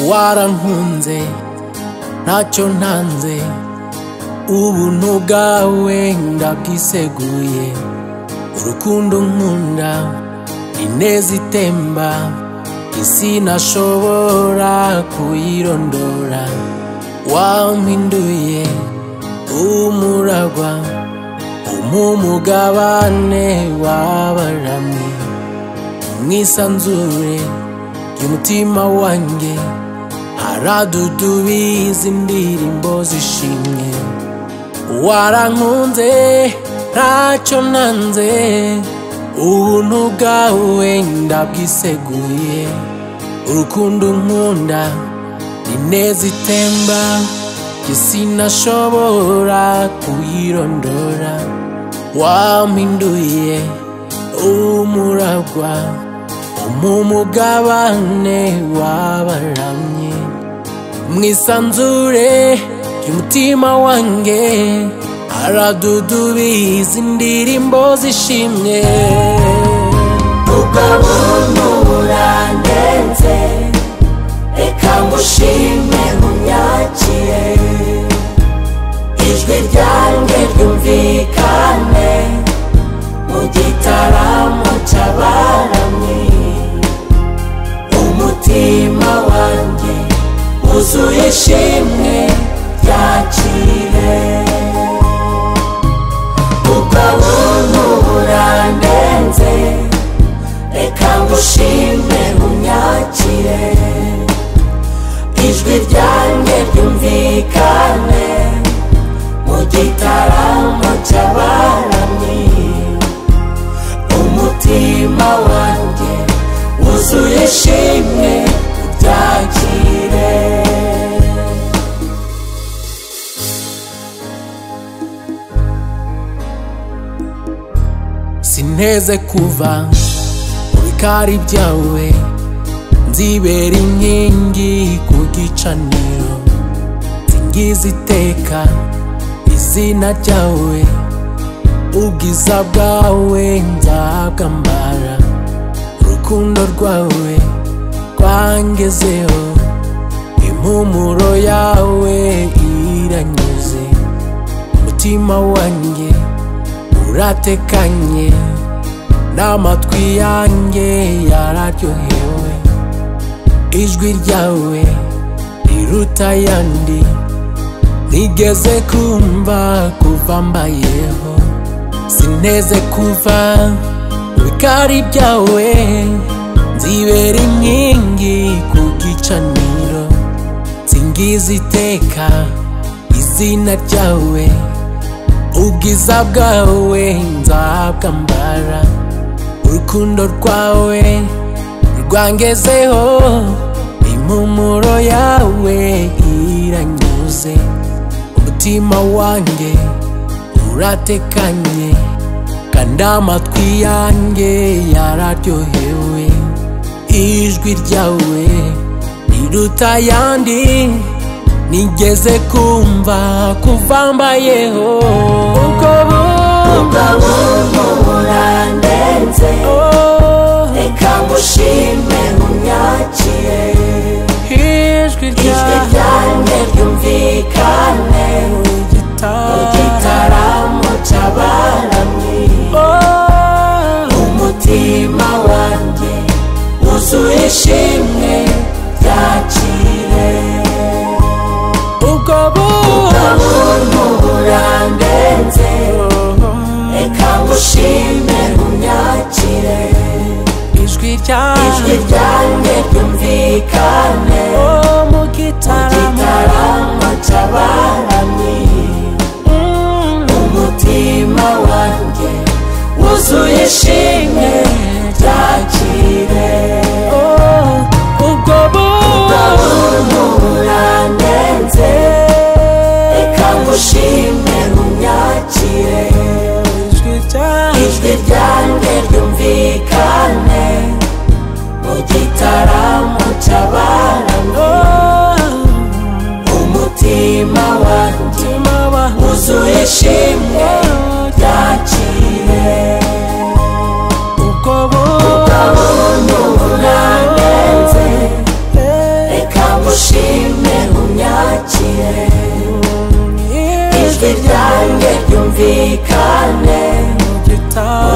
warankunze ntacyo ntanze ubuntu bwawe ndabwiseguye urukundo nkunda ineza itemba isi ntashobora kuyirondora wampinduye umuragwa umumugabane w'abaramyi mwisanzure y'umutima wanjye haradudubiza indirimbo zishimye warankunze ntacyo nanze ubuntu bwawe ndabwiseguye urukundo nkunda ineza itemba sinashobora kuyirondora wampinduye umuragwa umumugabane w'abaramye mwisanzure ry'umutima wanjye aradudubiza indirimbo zishimye ukabunura ndenze reka ngushime unyakire ijwi ryanjye ryumvikane mu gitaramo cy'abaramyi umutima wanjye wuzuye ishimwe ryakire ubwo buntu burandenze reka ngushime unyakire ijwi ryanjye ryumvikane mu gitaramo cy'abaramyi umutima wanjye wuzuye ishimwe ubyakire sinteze kuva mu bikari byawe nzibera inkingi ku gicaniro nzingiza iteka izina ryawe ubwiza bwawe nzabwambara urukundo rwawe rwangezeho impumuro yawe iranyuze umutima wanjye uratekanye n'amatwi yanjye yararyohewe ijwi ryawe riruta ayandi nigeze kumva kuva mbayeho sineze kuva mu bikari byawe nzibera inkingi ku gicaniro nzingiza iteka izina ryawe ubwiza bwawe nzabwambara urukundo rwawe rwangezeho impumuro yawe iranyuze umutima wanjye uratekanye kandi amatwi yanjye yararyohewe ijwi ryawe riruta ayandi nigeze kumva kuva mbayeho ubwo ubwo bumva buntu burandenze reka ngushime unyakire ijwi ijwi ryawe ryanjye ryumvikane mu gitaramo cy'abaramyi umutima wanjye wuzuye ishimwe ryakire ubwo ubuntu burandenze reka ngushime unyakire ijwi ijwi ryawe ryanjye ryumvikane mu gitaramo gitaramo cy'abaramyi umutima wanjye wuzuye ishimwe ryakire ubwo bumva ubuntu burandenze reka ngushime unyakire ijwi ryawe ijwi ryanjye ryumvikane mu gitaramo cy'abaramyi umutima wanjye umutima wanjye wuzuye ishimwe ryakire ubwo bumva ubwo ijwi ryanjye ryumvikane mugitara